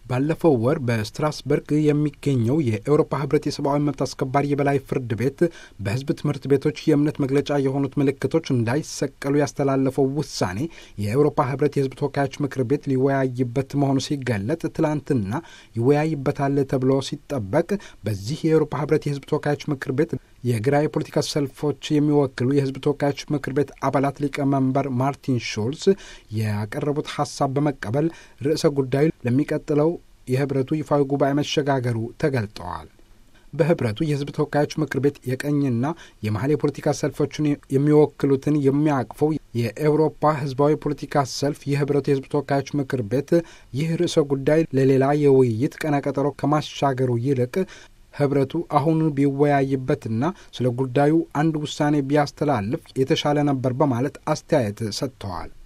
ባለፈው ወር በስትራስበርግ የሚገኘው የኤውሮፓ ህብረት የሰብአዊ መብት አስከባሪ የበላይ ፍርድ ቤት በህዝብ ትምህርት ቤቶች የእምነት መግለጫ የሆኑት ምልክቶች እንዳይሰቀሉ ያስተላለፈው ውሳኔ የኤውሮፓ ህብረት የህዝብ ተወካዮች ምክር ቤት ሊወያይበት መሆኑ ሲገለጥ ትላንትና ይወያይበታል ተብሎ ሲጠበቅ በዚህ የኤውሮፓ ህብረት የህዝብ ተወካዮች ምክር ቤት የግራ የፖለቲካ ሰልፎች የሚወክሉ የህዝብ ተወካዮች ምክር ቤት አባላት ሊቀመንበር ማርቲን ሹልስ ያቀረቡት ሀሳብ በመቀበል ርዕሰ ጉዳዩ ለሚቀጥለው የህብረቱ ይፋዊ ጉባኤ መሸጋገሩ ተገልጠዋል። በህብረቱ የህዝብ ተወካዮች ምክር ቤት የቀኝና የመሀል የፖለቲካ ሰልፎችን የሚወክሉትን የሚያቅፈው የኤውሮፓ ህዝባዊ ፖለቲካ ሰልፍ የህብረቱ የህዝብ ተወካዮች ምክር ቤት ይህ ርዕሰ ጉዳይ ለሌላ የውይይት ቀነቀጠሮ ከማሻገሩ ይልቅ ህብረቱ አሁኑ ቢወያይበትና ስለ ጉዳዩ አንድ ውሳኔ ቢያስተላልፍ የተሻለ ነበር በማለት አስተያየት ሰጥተዋል።